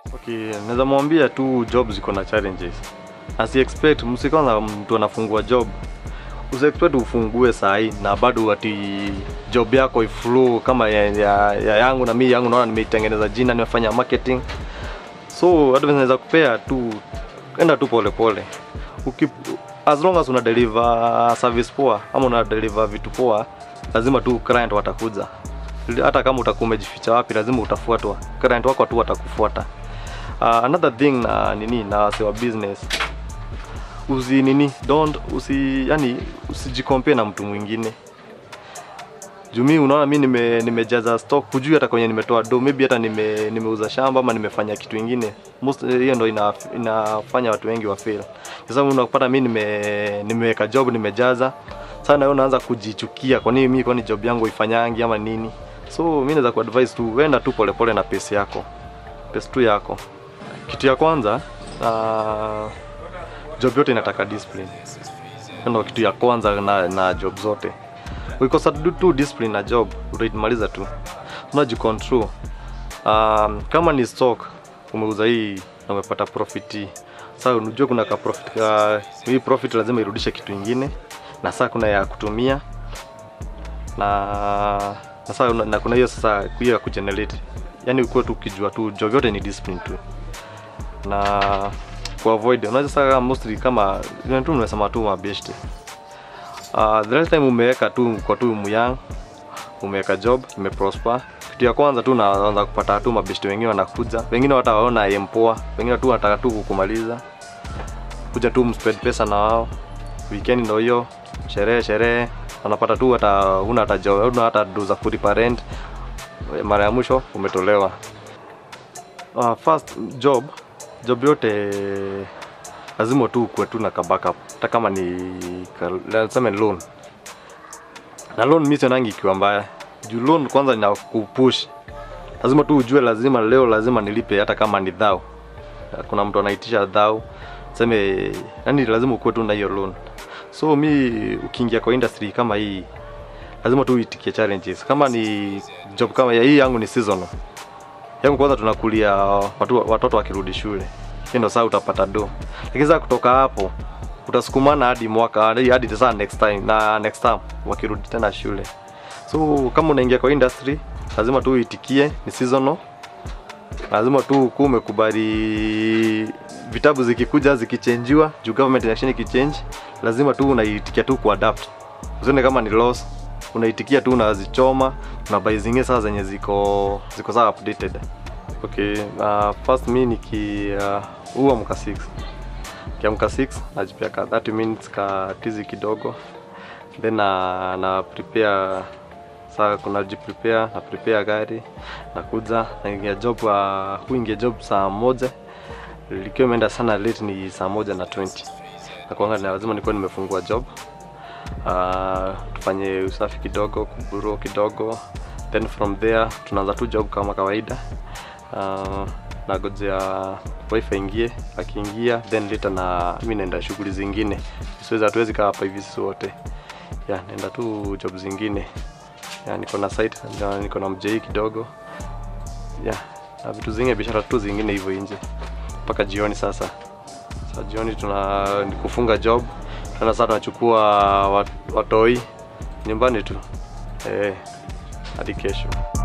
Okay, naweza mwambia tu job ziko na challenges. Asi expect msikona mtu anafungua job. Usi expect ufungue saa hii na bado ati job yako iflow kama ya, ya, ya yangu na mimi yangu naona nimeitengeneza jina nimefanya marketing. So advice naweza kupea tu enda tu pole pole. Uki, as long as una deliver service poa ama una deliver vitu poa, lazima tu client watakuja. Hata kama utakuwa umejificha wapi, lazima utafuatwa. Client wako tu watakufuata. Uh, another thing na nini na wase wa business usi nini don't usi yani usijikompare na mtu mwingine juu mi unaona mi nime, nimejaza stock hujui hata kwenye nimetoa do maybe hata nime, nimeuza shamba ama nimefanya kitu ingine most hiyo ndo ina, inafanya watu wengi wa fail kwa sababu unapata mi nime nimeweka job nimejaza sana wewe unaanza kujichukia kwa nini mimi kwani job yangu ifanyangi ama nini so mi naweza kuadvise tu wenda tu polepole na pesi yako pesi tu yako kitu ya kwanza uh, job yote inataka discipline Hiyo ndo kitu ya kwanza na, na job zote ukikosa tu tu discipline na job utaimaliza tu unajicontrol um, kama ni stock umeuza hii na umepata profit sasa unajua kuna ka profit ka, hii profit lazima irudishe kitu ingine na sasa kuna ya kutumia na na sasa una- na kuna hiyo sasa hiyo ya kugenerate yani ukuwe tu ukijua tu job yote ni discipline tu na ku avoid unaweza sasa mostly kama vile tu nimesema tu mabeshte uh, the last time umeweka tu kwa tu myang umeweka job imeprosper kitu ya kwanza tu unaanza kupata tu mabeshte wengine wanakuja wengine watawaona empoa wengine tu wanataka tu kukumaliza kuja tu mspend pesa na wao weekend ndo hiyo sherehe sherehe wanapata tu hata una hata job una hata do za kulipa rent mara ya mwisho umetolewa uh, first job job yote lazima tu kuwe tu na ka backup hata kama ni ka- tuseme loan na loan mi sionangi ikiwa mbaya juu loan kwanza ina kupush lazima tu ujue lazima leo lazima nilipe hata kama ni dhao kuna mtu anaitisha dhao seme yani lazima ukuwe tu na hiyo loan so mi ukiingia kwa industry kama hii lazima tu uitikie challenges kama ni job kama ya hii yangu ni seasonal yangu kwanza tunakulia watu, watoto wakirudi shule hiyo ndo saa utapata do lakini sasa kutoka hapo utasukumana hadi mwaka hadi hadi sasa next time na next time wakirudi tena shule so kama unaingia kwa industry lazima tu uitikie ni seasonal lazima tu kuwa umekubali vitabu zikikuja zikichenjiwa juu government inaction ikichange lazima tu unaitikia tu kuadapt usione kama ni loss unaitikia tu unazichoma unabai zingine sasa zenye ziko ziko sawa updated okay uh, first mi niki uh, huwa mka 6 kiamka 6 najipia ka 30 minutes ka tizi kidogo then na, na prepare saa kuna jiprepare na prepare gari nakuja naingia job uh, huingia job saa moja likiwa imeenda sana late ni saa moja na 20 nakuanga na lazima nikuwa nimefungua job uh, tufanye usafi kidogo kuburo kidogo then from there tunaanza tu job kama kawaida uh, nagojea wifi ingie akiingia then later na mi naenda shughuli zingine siwezi hatuwezi kaa hapa hivi sisi wote ya naenda tu job zingine ya niko na site na niko na mjei kidogo ya na vitu zingine biashara tu zingine hivyo nje mpaka jioni sasa sasa jioni tuna ni kufunga job tena sasa tunachukua wat- watoi nyumbani tu eh hadi kesho